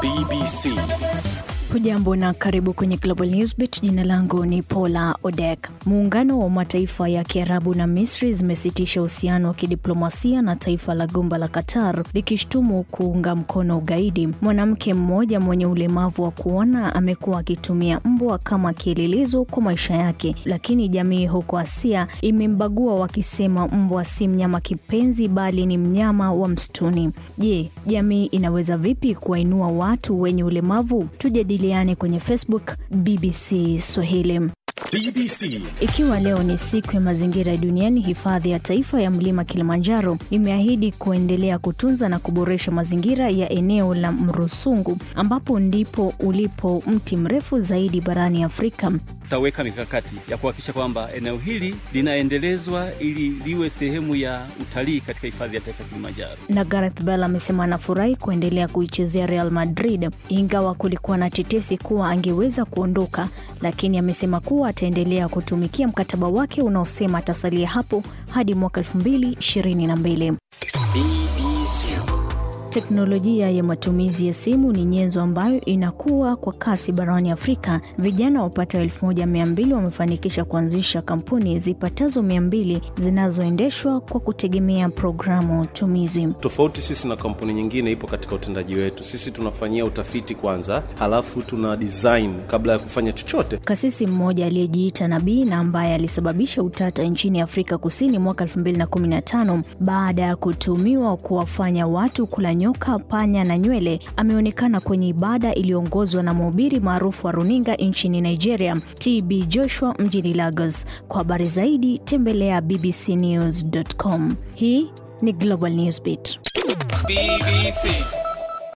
BBC. Hujambo na karibu kwenye Global Newsbeat. Jina langu ni Paula Odek. Muungano wa mataifa ya Kiarabu na Misri zimesitisha uhusiano wa kidiplomasia na taifa la gumba la Qatar likishtumu kuunga mkono ugaidi. Mwanamke mmoja mwenye ulemavu wa kuona amekuwa akitumia mbwa kama kielelezo kwa maisha yake, lakini jamii huko Asia imembagua wakisema mbwa si mnyama kipenzi, bali ni mnyama wa msituni. Je, jamii inaweza vipi kuwainua watu wenye ulemavu? Tujadiliane kwenye Facebook BBC Swahili. BBC. Ikiwa leo ni siku ya mazingira duniani, hifadhi ya taifa ya mlima Kilimanjaro imeahidi kuendelea kutunza na kuboresha mazingira ya eneo la Mrusungu ambapo ndipo ulipo mti mrefu zaidi barani Afrika. Tutaweka mikakati ya kuhakikisha kwamba eneo hili linaendelezwa ili liwe sehemu ya utalii katika hifadhi ya taifa ya Kilimanjaro. Na Gareth Bale amesema anafurahi kuendelea kuichezea Real Madrid ingawa kulikuwa na tetesi kuwa angeweza kuondoka, lakini amesema kuwa ataendelea kutumikia mkataba wake unaosema atasalia hapo hadi mwaka 2022. BBC. Teknolojia ya matumizi ya simu ni nyenzo ambayo inakuwa kwa kasi barani Afrika. Vijana wapatao elfu moja mia mbili wamefanikisha kuanzisha kampuni zipatazo mia mbili zinazoendeshwa kwa kutegemea programu tumizi. Tofauti sisi na kampuni nyingine ipo katika utendaji wetu. Sisi tunafanyia utafiti kwanza, halafu tuna design kabla ya kufanya chochote. Kasisi mmoja aliyejiita nabii na ambaye alisababisha utata nchini Afrika Kusini mwaka 2015 baada ya kutumiwa kuwafanya watu kula nyoka, panya na nywele, ameonekana kwenye ibada iliyoongozwa na mhubiri maarufu wa runinga nchini Nigeria, TB Joshua mjini Lagos. Kwa habari zaidi tembelea bbcnews.com. Hii ni Global Newsbeat. BBC.